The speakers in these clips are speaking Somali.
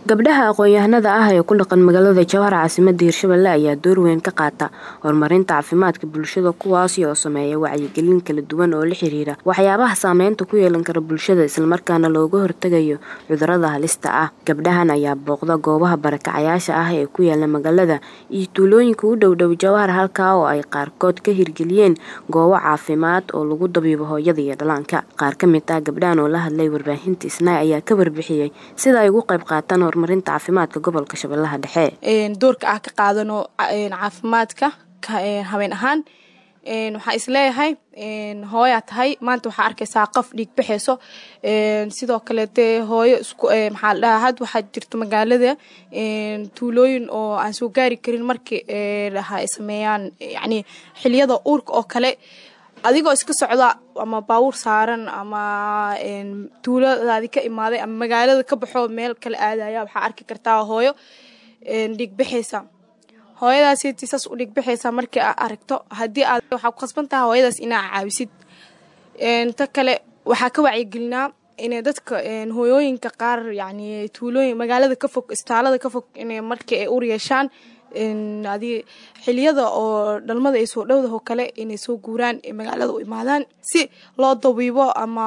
gabdhaha aqoon-yahanada ah ee ku dhaqan magaalada jowhar caasimada hirshabelle ayaa door weyn ka qaata horumarinta caafimaadka bulshada kuwaasi oo sameeya wacyigelin kala duwan oo la xiriira waxyaabaha saameynta ku yeelan kara bulshada islamarkaana looga hortagayo cudurada halista ah gabdhahan ayaa booqda goobaha barakacayaasha ah ee ku yaala magaalada iyo tuulooyinka u dhowdhow jowhar halkaa oo ay qaarkood ka hirgeliyeen goobo caafimaad oo lagu dabiibo hooyada iyo dhallaanka qaar ka mid ah gabdhahan oo la hadlay warbaahinta isnaay ayaa ka warbixiyey sida ay ugu qayb qaataan horumarinta caafimaadka gobolka shabeellaha dhexe doorka ah ka qaadano caafimaadka habeen ahaan waxaa isleeyahay hooyaa tahay maanta waxaa arkaysaa qof dhiig baxayso sidoo kaleete hooyo maxaa la dhahaa had waxaa jirto magaalada tuulooyin oo aan soo gaari karin markii ay sameeyaan yacni xiliyada uurka oo kale adigoo iska socda ama baawur saaran ama tuuladaadi ka imaaday ama magaalada ka baxoo meel kala aadaya waxaa arki kartaa hooyo dhiigbaxaysa hooyadaasiti saas u dhiigbaxaysa markii aa aragto haddii aad waxaa ku khasban taha hooyadaas inaa caawisid ta kale waxaa ka wacyigelinaa inay dadka hooyooyinka qaar yacni tuulooyin magaalada ka fog istaalada ka fog inay markii ay ur yeeshaan adi xiliyada oo dhalmada ay soo dhowdaho kale inay soo guuraan magaalada u imaadaan si loo dabiibo ama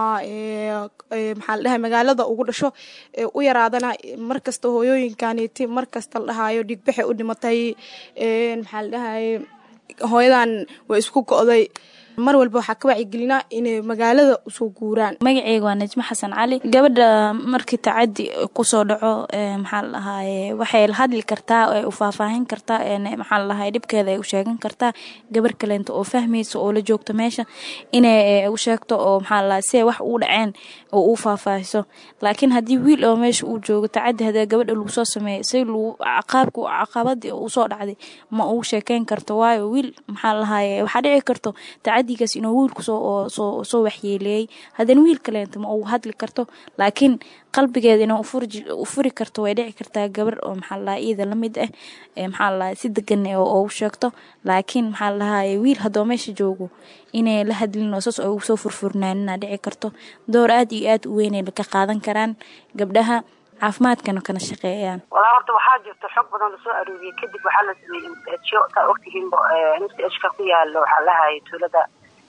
maxaa la dhahay magaalada ugu dhasho u yaraadana markasta hooyooyinkaniti markasta la dhahayo dhigbaxay u dhimatay maxaa la dhahay hooyadan way isku go'day mar walba waxaa ka wacyigelinaa inay magaalada usoo guuraan magaceyga waa najmo xasan cali gabadha markii tacadi kusoo dhaco maxaa la dhahaye waxay la hadli kartaa u faahfaahin kartaa maxaa la dhahaye dhibkeeda ay u sheegan kartaa gabar kaleento oo fahmaysa oo la joogto meesha inay u sheegto oo maxaa la dhahaye si ay wax uu dhaceen oo uu faahfaahiso laakiin haddii wiil oo meesha uu joogo tacadi haddii gabadha lagu soo sameeyay si lagu caqaabka caqabadii usoo dhacday ma uu sheekeyn karto waayo wiil maxaa la dhahaye waxaa dhici karto tacadigaas inuu wiilku soo waxyeeleeyey haddana wiil kaleento ma uu hadli karto laakiin qalbigeeda inuu u furi karto way dhici kartaa gabar oo maxaa la dhahay iyada lamid ah maxaa la dhahay si degan oo u sheegto laakiin maxaa la dhahaye wiil haddoo meesha joogo inay la hadlin oo saas oo ugu soo furfurnaanina dhici karto door aad iyo aad u weynay ka qaadan karaan gabdhaha caafimaadkana kana shaqeeyaan walaa horta waxaa jirta xog badan lasoo arooriyey kadib waxaa la sameeyey msjo saa ogtihiinba msjka ku yaalo waxaa lahayay tuulada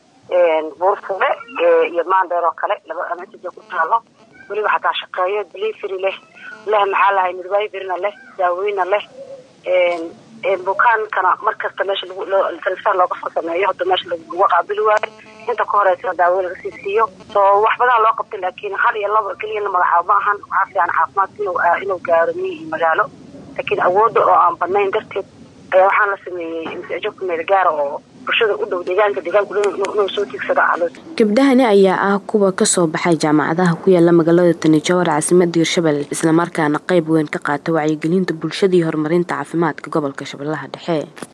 buurfule iyo maandheer oo kale laba msj ku taalo weliba xataa shaqeeyo delivery leh leh maxaa lahay midwiferna leh daaweyna leh bukaankana markasta meesha transfer looga soo sameeyo hadda meesha lagu qaabili waayo inta ka horeysa daawo laga sii siiyo soo wax badan loo qabtay laakiin hal iyo laba keliya la magacaabo ma ahan waxaa fiican caafimaadka inuu gaaro miyi iyo magaalo laakiin awoodda oo aan badnayn darteed ayaa waxaa la sameeyey msjo ku meel gaara oo bulshada u dhow deegaanka deegaanku inuu soo tiigsada ah gabdhahani ayaa ah kuwa kasoo baxay jaamacadaha ku yaala magaalada tani jowhar caasimada hirshabelle islamarkaana qayb weyn ka qaata wacyigelinta bulshada iyo horumarinta caafimaadka gobolka shabeellaha dhexe